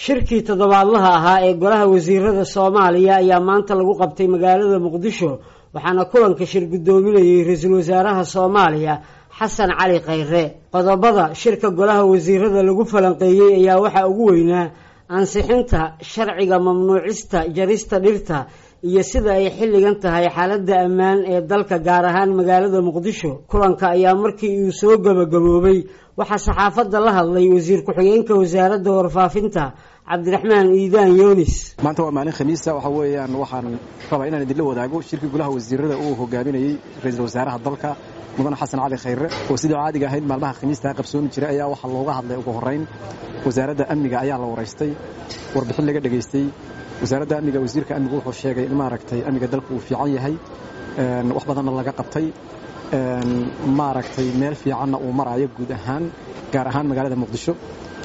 shirkii toddobaadlaha ahaa ee golaha wasiirada soomaaliya ayaa maanta lagu qabtay magaalada muqdisho waxaana kulanka shir guddoominayay ra-iisul wasaaraha soomaaliya xasan cali khayre qodobada shirka golaha wasiirada lagu falanqeeyey ayaa waxaa ugu weynaa ansixinta sharciga mamnuucista jarista dhirta iyo sida ay xilligan tahay xaaladda ammaan ee dalka gaar ahaan magaalada muqdisho kulanka ayaa markii uu soo gabagaboobay waxaa saxaafadda la hadlay wasiir ku-xigeenka wasaaradda warfaafinta cabdiraxmaan iidaan yoonis maanta waa maalin khamiisa waxa weeyaan waxaan rabaa inaan idinla wadaago shirkii golaha wasiirada uu hogaaminayey ra-iisul wasaaraha dalka mudane xasan cali khayre oo sidii caadiga ahayd maalmaha khamiistaa qabsoomi jiray ayaa waxaa looga hadlay ugu horrayn wasaaradda amniga ayaa la waraystay warbixin laga dhegaystay wasaaradda amniga wasiirka amnigu wuxuu sheegay in maaragtay amniga dalku uu fiican yahay wax badanna laga qabtay maaragtay meel fiicanna uu maraayo guud ahaan gaar ahaan magaalada muqdisho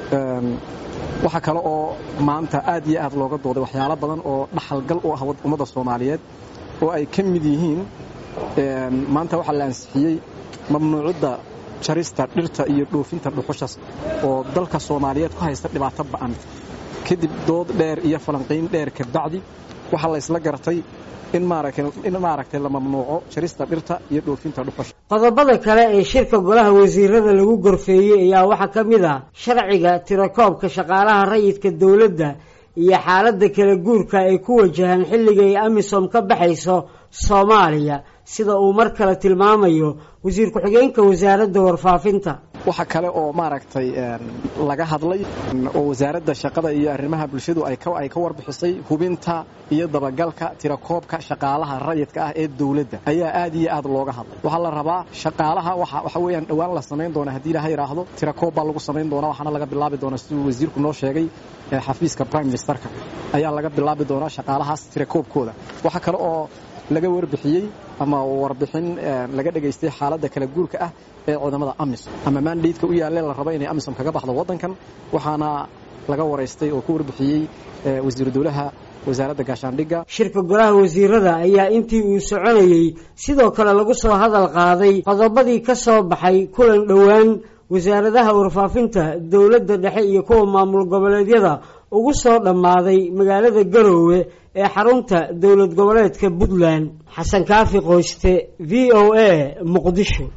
waxaa kale oo maanta aad iyo aad looga dooday waxyaalo badan oo dhaxalgal u ah ummadda soomaaliyeed oo ay ka mid yihiin maanta waxaa la ansixiyey mamnuucidda jarista dhirta iyo dhoofinta dhuxushas oo dalka soomaaliyeed ku haysta dhibaato ba'an kadib dood dheer iyo falanqayn dheer kabacdi waxaa laysla gartay in maaragtay la mamnuuco jarista dhirta iyo dhoofinta dhuxusha qodobada kale ee shirka golaha wasiirada lagu gorfeeyey ayaa waxaa ka mid ah sharciga tirakoobka shaqaalaha rayidka dowladda iyo xaaladda kala guurka ay ku wajahaan xilliga ay amisom ka baxayso soomaaliya sida uu mar kale tilmaamayo wasiir ku-xigeenka wasaaradda warfaafinta waxa kale oo maaragtay laga hadlay oo wasaaradda shaqada iyo arrimaha bulshadu ay ka warbixisay hubinta iyo dabagalka tirakoobka shaqaalaha rayidka ah ee dowladda ayaa aad iyo aad looga hadlay waxaa la rabaa shaqaalaha waxa weeyaan dhowaan la samayn doona haddii ilaha yidhaahdo tirakoob baa lagu samayn doonaa waxaana laga bilaabi doonaa siduu wasiirku noo sheegay xafiiska prime ministerka ayaa laga bilaabi doonaa shaqaalahaas tirakoobkooda waxa kale oo laga warbixiyey ama warbixin laga dhegaystay xaaladda kala guurka ah ee ciidamada amisom ama maandhaydka u yaalle la rabo inay amisom kaga baxdo waddankan waxaana laga waraystay oo ka warbixiyey wasiiru dowlaha wasaaradda gaashaandhigga shirka golaha wasiirada ayaa intii uu soconayey sidoo kale lagu soo hadal qaaday qodobadii ka soo baxay kulan dhowaan wasaaradaha warfaafinta dowladda dhexe iyo kuwa maamul goboleedyada ugu soo dhammaaday magaalada garoowe ee xarunta dowlad goboleedka puntland xasan kaafi qoyste v o a muqdisho